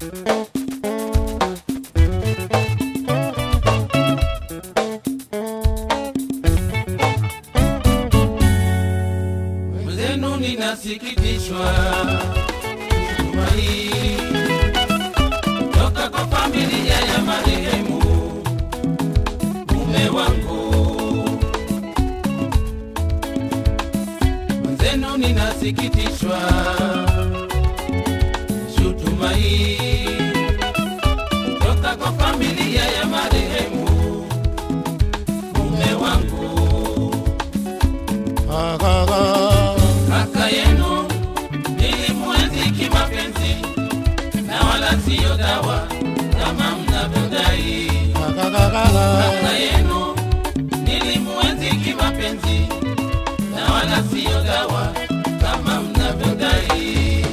Mwenzenu ninasikitishwa shutuma hii toka kwa familia ya marehemu mume wangu. Mwenzenu ninasikitishwa shutuma hii toka kwa familia ya marehemu mume wangu. Kaka yenu nilimwenzi kimapenzi na wala siyo dawa kama mnavyodai. Kaka yenu nilimwenzi kimapenzi na wala siyo dawa kama mnavyodai.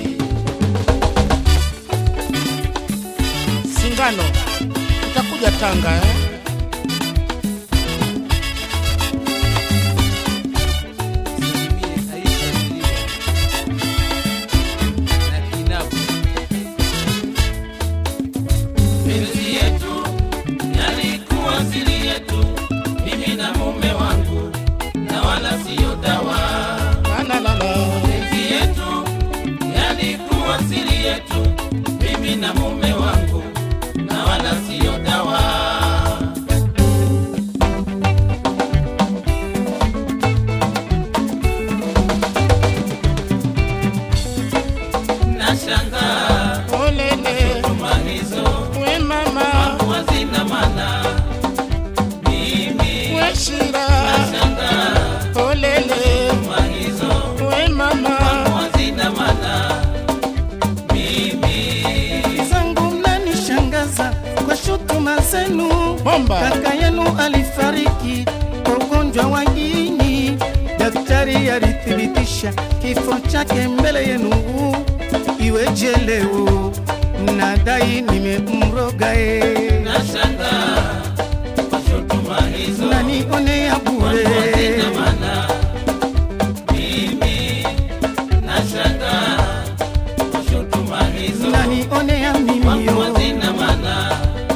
Singano itakuja Tanga eh? Salimie Aisha Mlio na Kinabu. Penzi yetu yalikuwa siri yetu, mimi na mume wangu, na wala siyo dawa. La, la, la, la. Penzi yetu yalikuwa siri yetu, mimi na mume wangu, na wala siyo dawa. Nashangaa Olele, tuma hizo we mama, hazina maana. Mimi we shira. nashangaa Olele, tuma hizo we mama, hazina maana. Mimi zangu mnanishangaza kwa shutuma zenu. bomba. Kaka yenu alifariki kwa ugonjwa wa ini, daktari alithibitisha kifo chake mbele yenu. Iweje leo mnadai nimemroga e, nashangaa kwa shutuma hizo nanionea bure hazina maana. Mimi nashangaa kwa shutuma hizo nanionea mimio hazina maana.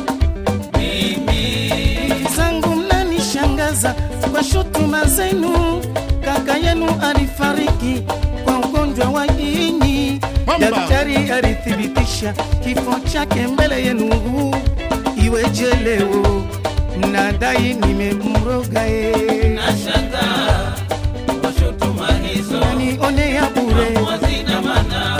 Mimi zangu mnanishangaza kwa shutuma zenu. Kaka yenu alifariki kwa ugonjwa wa ini, Mamba. daktari alithibitisha kifo chake mbele yenu. Iweje leo mnadai nimemroga e, nashangaa kwa shutuma hizo nanionea bure hazina maana.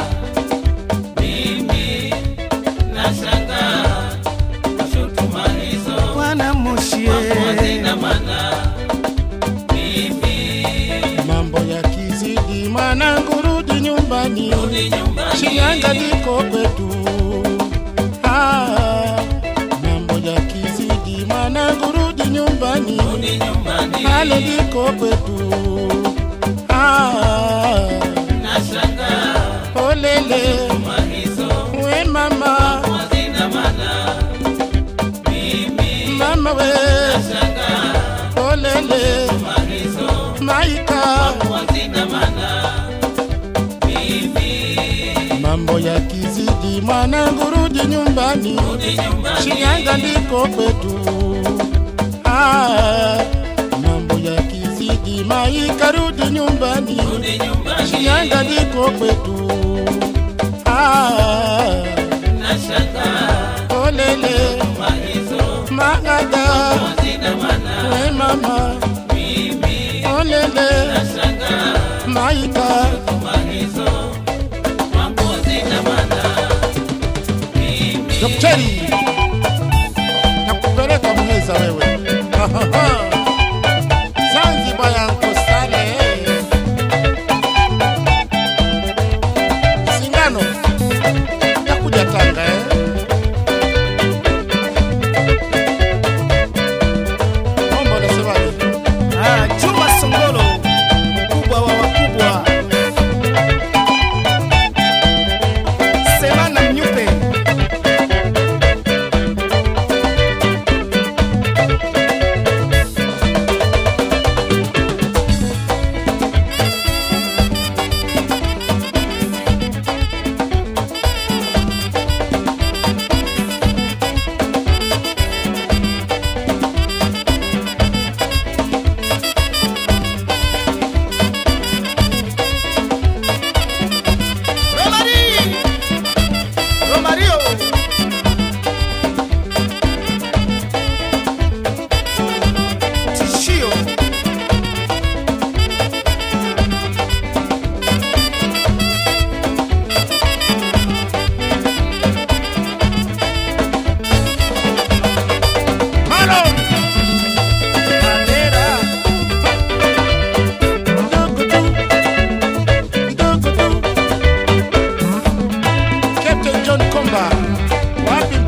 Mimi nashangaa kwa shutuma hizo Bwana Moshie, hazina maana. Mimi Mambo yakizidi, mwanangu rudi nyumbani. rudi nyumbani, Shinyanga liko kwetu. Ah, mambo yakizidi, mwanangu rudi nyumbani. rudi nyumbani, Halo liko kwetu. Ah, nashangaa olele, shutuma hizo we mama, hazina maana. Mimi mama we, nashangaa olele, shutuma hizo maika. hazina maana. Mimi Mambo yakizidi, mwanangu rudi nyumbani. rudi nyumbani, Shinyanga ndiko kwetu. Ah, mambo yakizidi, maika rudi nyumbani. rudi nyumbani, Shinyanga ndiko kwetu. Ah, nashangaa olele, shutuma hizo magada, hazina maana. we mama, Mimi olele, nashangaa maika. shutuma hizo mambo hazina maana. Mimi Daktari, nakupeleka Muheza wewe. Zanzibar ya Nkosale. Singano, nakuja Tanga eh? Mambo unasemaje? ah, Juma Songolo, mkubwa wa wakubwa, Semana Mnyupe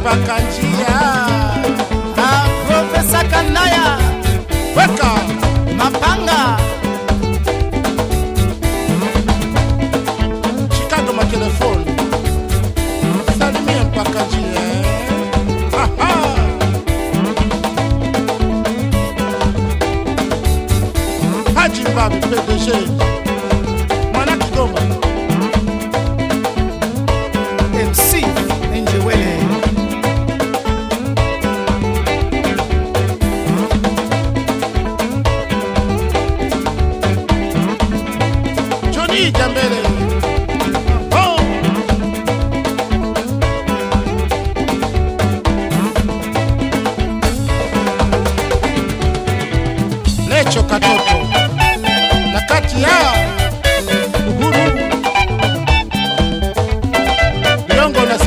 mpaka njia Ah, Profesa Kanaya weka Mapanga Chicago matelefoni salimia mpaka njia Aha. Haji Mbabi PDG mwana Kigoma MC Njewele Johnny Jambele oh. Lecho Katoto na kati ya Uhuru Liongo na